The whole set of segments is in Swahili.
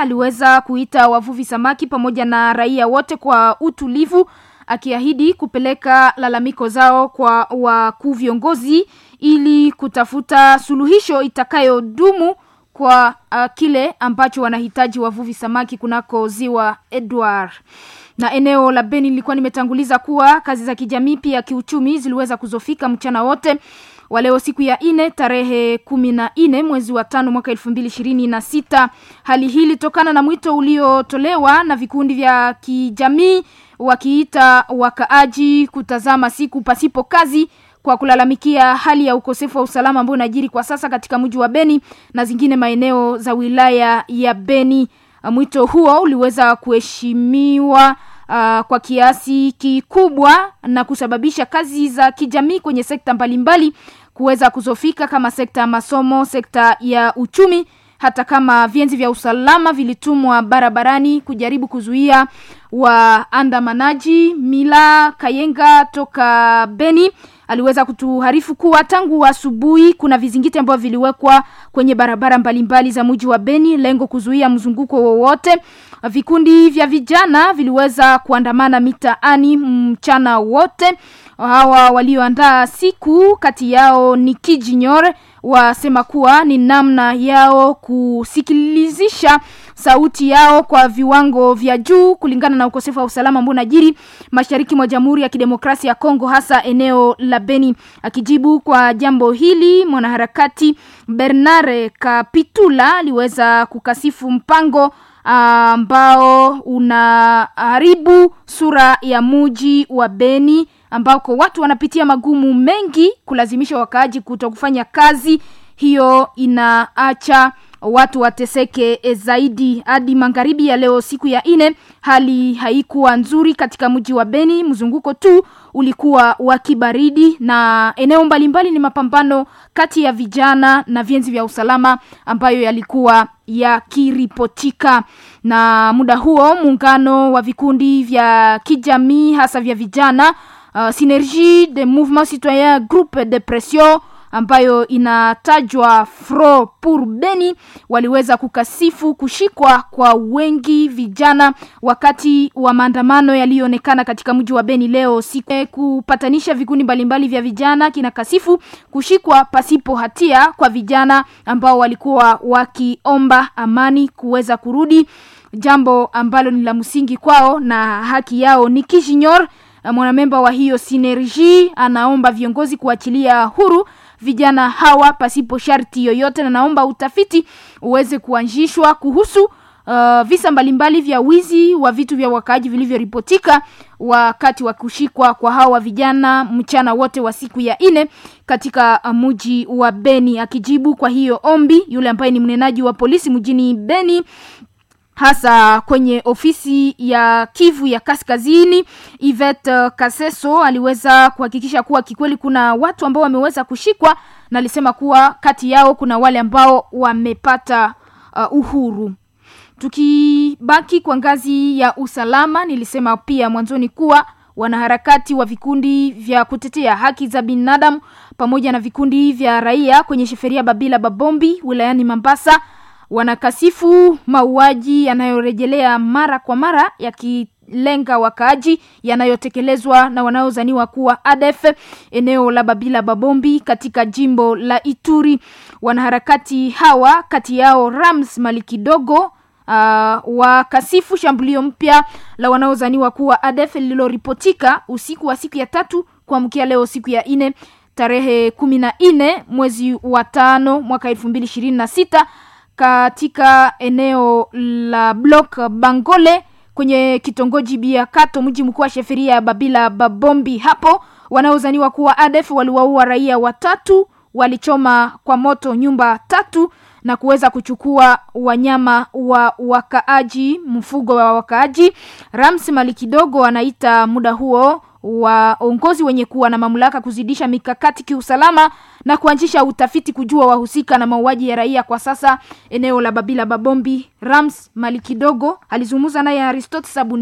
aliweza kuita wavuvi samaki pamoja na raia wote kwa utulivu akiahidi kupeleka lalamiko zao kwa wakuu viongozi ili kutafuta suluhisho itakayodumu kwa uh, kile ambacho wanahitaji wavuvi samaki kunako ziwa Edward na eneo la Beni nilikuwa nimetanguliza kuwa kazi za kijamii pia kiuchumi ziliweza kuzofika mchana wote wa leo siku ya ine tarehe kumi na nne mwezi wa tano mwaka elfu mbili ishirini na sita hali hii ilitokana na mwito uliotolewa na vikundi vya kijamii wakiita wakaaji kutazama siku pasipo kazi kwa kulalamikia hali ya ukosefu wa usalama ambao unajiri kwa sasa katika mji wa Beni na zingine maeneo za wilaya ya Beni. Mwito huo uliweza kuheshimiwa uh, kwa kiasi kikubwa na kusababisha kazi za kijamii kwenye sekta mbalimbali kuweza kuzofika kama sekta ya masomo, sekta ya uchumi hata kama vienzi vya usalama vilitumwa barabarani kujaribu kuzuia waandamanaji. Mila Kayenga toka Beni aliweza kutuharifu kuwa tangu asubuhi kuna vizingiti ambavyo viliwekwa kwenye barabara mbalimbali za mji wa Beni, lengo kuzuia mzunguko wowote. Vikundi vya vijana viliweza kuandamana mitaani mchana wote. Hawa walioandaa siku kati yao ni Kijinyor wasema kuwa ni namna yao kusikilizisha sauti yao kwa viwango vya juu kulingana na ukosefu wa usalama ambao unajiri mashariki mwa Jamhuri ya Kidemokrasia ya Kongo hasa eneo la Beni. Akijibu kwa jambo hili, mwanaharakati Bernard Kapitula aliweza kukasifu mpango ambao unaharibu sura ya muji wa Beni ambako watu wanapitia magumu mengi kulazimisha wakaaji kuto kufanya kazi hiyo inaacha watu wateseke zaidi hadi magharibi ya leo siku ya ine hali haikuwa nzuri katika mji wa Beni mzunguko tu ulikuwa wa kibaridi na eneo mbalimbali ni mapambano kati ya vijana na vienzi vya usalama ambayo yalikuwa yakiripotika na muda huo muungano wa vikundi vya kijamii hasa vya vijana uh, Synergie de Mouvement Citoyen Groupe de Pression ambayo inatajwa Fro pour Beni waliweza kukasifu kushikwa kwa wengi vijana wakati wa maandamano yaliyoonekana katika mji wa Beni leo siku kupatanisha vikundi mbalimbali vya vijana kinakasifu kushikwa pasipo hatia kwa vijana ambao walikuwa wakiomba amani kuweza kurudi jambo ambalo ni la msingi kwao na haki yao ni Kishinyor mwanamemba wa hiyo Synergie anaomba viongozi kuachilia huru vijana hawa pasipo sharti yoyote na naomba utafiti uweze kuanzishwa kuhusu uh, visa mbalimbali vya wizi wa vitu vya wakaaji vilivyoripotika wakati wa kushikwa kwa hawa vijana mchana wote wa siku ya ine katika mji wa Beni. Akijibu kwa hiyo ombi, yule ambaye ni mnenaji wa polisi mjini Beni hasa kwenye ofisi ya Kivu ya Kaskazini, Yvette Kaseso aliweza kuhakikisha kuwa kikweli kuna watu ambao wameweza kushikwa, na alisema kuwa kati yao kuna wale ambao wamepata uh, uhuru. Tukibaki kwa ngazi ya usalama, nilisema pia mwanzoni kuwa wanaharakati wa vikundi vya kutetea haki za binadamu pamoja na vikundi vya raia kwenye sheferia Babila Babombi wilayani Mambasa wanakasifu mauaji yanayorejelea mara kwa mara yakilenga wakaaji yanayotekelezwa na wanaozaniwa kuwa ADF eneo la Babila Babombi katika jimbo la Ituri. Wanaharakati hawa kati yao Rams Malikidogo Uh, wakasifu shambulio mpya la wanaozaniwa kuwa ADF lililoripotika usiku wa siku ya tatu kuamkia leo siku ya ine tarehe kumi na nne mwezi wa tano mwaka elfu mbili ishirini na sita katika eneo la block Bangole kwenye kitongoji Biakato, mji mkuu wa sheferia ya Babila Babombi. Hapo wanaozaniwa kuwa ADF waliwaua raia watatu, walichoma kwa moto nyumba tatu na kuweza kuchukua wanyama wa wakaaji, mfugo wa wakaaji. Rams Mali kidogo anaita muda huo waongozi wenye kuwa na mamlaka kuzidisha mikakati kiusalama na kuanzisha utafiti kujua wahusika na mauaji ya raia kwa sasa eneo la Babila Babombi. Rams Mali kidogo alizungumza naye Aristote Sabuni.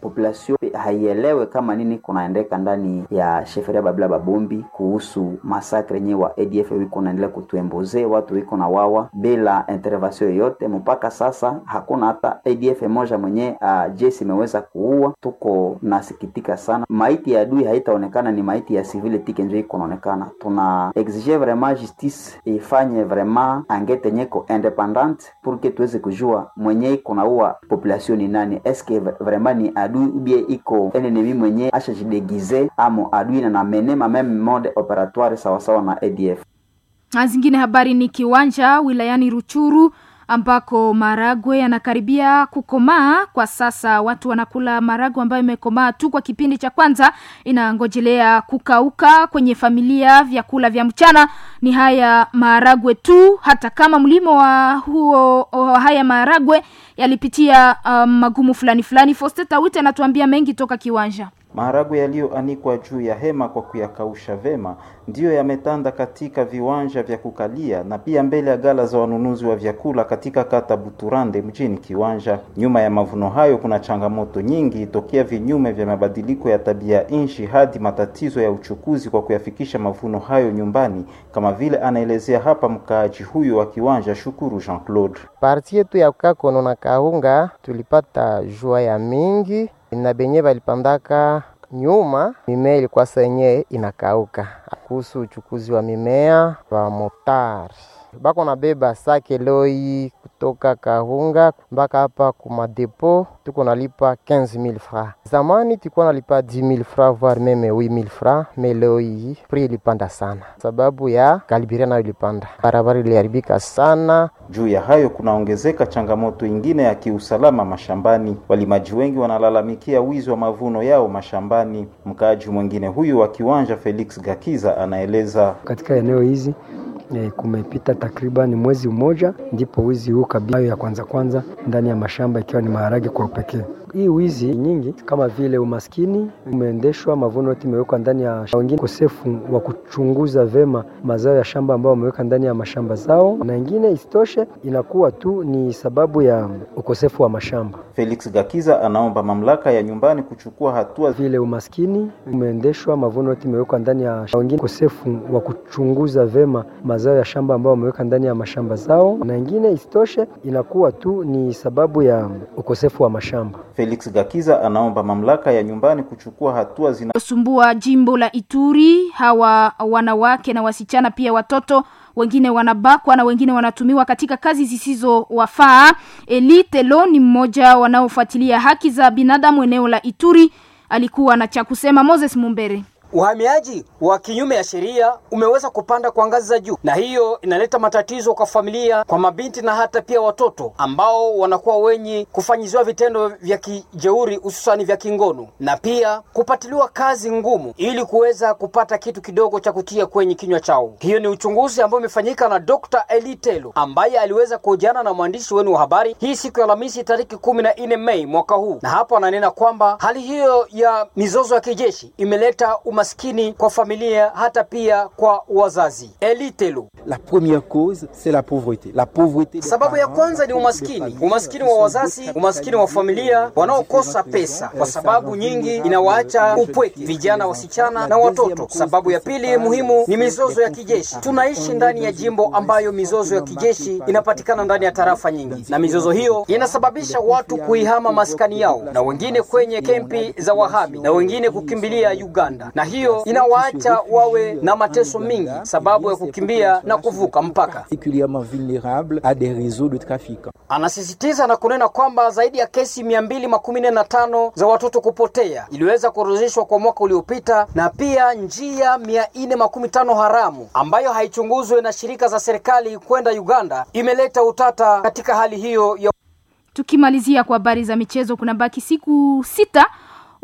population haielewe kama nini kunaendeka ndani ya sheferia Babila Babombi kuhusu masakre yenyewe wa ADF wiko naendelea kutuemboze watu wiko na wawa bila intervention yoyote. Mpaka sasa hakuna hata ADF moja mwenye uh, jeshi imeweza kuua. Tuko nasikitika sana, maiti ya adui haitaonekana, ni maiti ya civile tike njo iko naonekana. Tuna exige vraiment justice ifanye vraiment angete nyeko independante pour que tuweze kujua mwenye iko naua population ni nani, eske vraiment ni adui ubie iko enemy mwenye ashajidegize amo adui na namene ma meme mode operatoire sawasawa na ADF. Na zingine habari ni kiwanja wilayani Ruchuru ambako maragwe yanakaribia kukomaa kwa sasa. Watu wanakula maragwe ambayo imekomaa tu kwa kipindi cha kwanza, inangojelea kukauka. Kwenye familia, vyakula vya mchana ni haya maharagwe tu, hata kama mlimo wa huo wa haya maharagwe yalipitia um, magumu fulani fulani. Fosteta Wite anatuambia mengi toka kiwanja. Maharagwe yaliyoanikwa juu ya hema kwa kuyakausha vema ndiyo yametanda katika viwanja vya kukalia na pia mbele ya gala za wanunuzi wa vyakula katika kata Buturande mjini Kiwanja. Nyuma ya mavuno hayo kuna changamoto nyingi, tokea vinyume vya mabadiliko ya tabia nchi hadi matatizo ya uchukuzi kwa kuyafikisha mavuno hayo nyumbani, kama vile anaelezea hapa mkaaji huyu wa Kiwanja, Shukuru Jean Claude. Parti yetu ya Kakono na Kaunga tulipata jua ya mingi na benye balipandaka nyuma mimea ilikuwa senye inakauka. Kuhusu uchukuzi wa mimea wa motari bako nabeba sake loi kutoka Kahunga mpaka hapa kumadepo, tuko nalipa 15000 francs. Zamani tulikuwa nalipa 10000 francs voire meme 8000 francs, me leo hii prix ilipanda sana sababu ya kalibiria nayo ilipanda, barabara iliharibika sana. Juu ya hayo kunaongezeka changamoto ingine ya kiusalama mashambani. Walimaji wengi wanalalamikia wizi wa mavuno yao mashambani. Mkaaji mwingine huyu wa Kiwanja, Felix Gakiza, anaeleza katika eneo hizi E, kumepita takriban mwezi mmoja ndipo wizi huu kabisa ya kwanza kwanza ndani ya mashamba ikiwa ni maharage kwa upekee. Hii wizi nyingi kama vile umaskini umeendeshwa, mavuno yote imewekwa ndani ya wengine, ukosefu wa kuchunguza vema mazao ya shamba ambao wameweka ndani ya mashamba zao, na ingine isitoshe inakuwa tu ni sababu ya ukosefu wa mashamba. Felix Gakiza anaomba mamlaka ya nyumbani kuchukua hatua vile umaskini umeendeshwa, mavuno yote imewekwa ndani ya wengine, ukosefu wa kuchunguza vema mazao ya shamba ambao wameweka ndani ya mashamba zao, na ingine isitoshe inakuwa tu ni sababu ya ukosefu wa mashamba. Felix Gakiza anaomba mamlaka ya nyumbani kuchukua hatua zinazosumbua jimbo la Ituri. Hawa wanawake na wasichana pia watoto wengine wanabakwa na wengine wanatumiwa katika kazi zisizowafaa. Elite Lo ni mmoja wanaofuatilia haki za binadamu eneo la Ituri, alikuwa na cha kusema. Moses Mumbere. Uhamiaji wa kinyume ya sheria umeweza kupanda kwa ngazi za juu, na hiyo inaleta matatizo kwa familia, kwa mabinti na hata pia watoto ambao wanakuwa wenye kufanyiziwa vitendo vya kijeuri, hususani vya kingono, na pia kupatiliwa kazi ngumu ili kuweza kupata kitu kidogo cha kutia kwenye kinywa chao. Hiyo ni uchunguzi ambao umefanyika na Dr. Elitelo ambaye aliweza kuhojiana na mwandishi wenu wa habari hii siku ya Alhamisi tariki kumi na nne Mei mwaka huu, na hapo ananena kwamba hali hiyo ya mizozo ya kijeshi imeleta uma umaskini kwa familia hata pia kwa wazazi. Elitelo. La première cause c'est la pauvreté. La pauvreté. Sababu ya kwanza ni umaskini, umaskini wa wazazi, umaskini wa familia wanaokosa pesa, kwa sababu nyingi inawaacha upweke vijana, wasichana na watoto. Sababu ya pili muhimu ni mizozo ya kijeshi. Tunaishi ndani ya jimbo ambayo mizozo ya kijeshi inapatikana ndani ya tarafa nyingi, na mizozo hiyo inasababisha watu kuihama maskani yao, na wengine kwenye kempi za wahami, na wengine kukimbilia Uganda, na hiyo inawaacha wawe na mateso mingi sababu ya kukimbia na kuvuka mpaka. Particulièrement vulnérable à des réseaux de trafic. Anasisitiza na kunena kwamba zaidi ya kesi mia mbili makumi nne na tano za watoto kupotea iliweza kuorodheshwa kwa mwaka uliopita, na pia njia mia nne makumi tano haramu ambayo haichunguzwe na shirika za serikali kwenda Uganda imeleta utata katika hali hiyo ya Tukimalizia kwa habari za michezo, kuna baki siku sita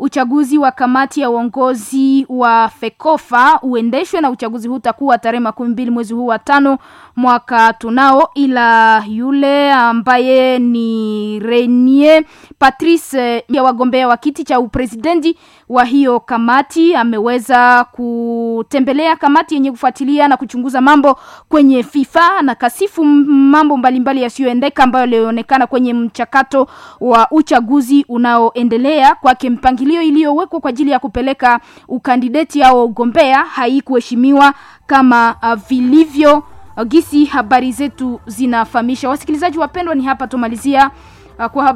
uchaguzi wa kamati ya uongozi wa FEKOFA uendeshwe na uchaguzi huu utakuwa tarehe makumi mbili mwezi huu wa tano mwaka tunao, ila yule ambaye ni Renier Patrice ya wagombea wa kiti cha upresidenti wa hiyo kamati ameweza kutembelea kamati yenye kufuatilia na kuchunguza mambo kwenye FIFA na kasifu mambo mbalimbali yasiyoendeka ambayo yalionekana kwenye mchakato wa uchaguzi unaoendelea. Kwake mpangilio iliyowekwa kwa ajili ya kupeleka ukandideti au ugombea haikuheshimiwa kama uh, vilivyo uh, gisi habari zetu zinafahamisha. Wasikilizaji wapendwa, ni hapa tumalizia uh, kwa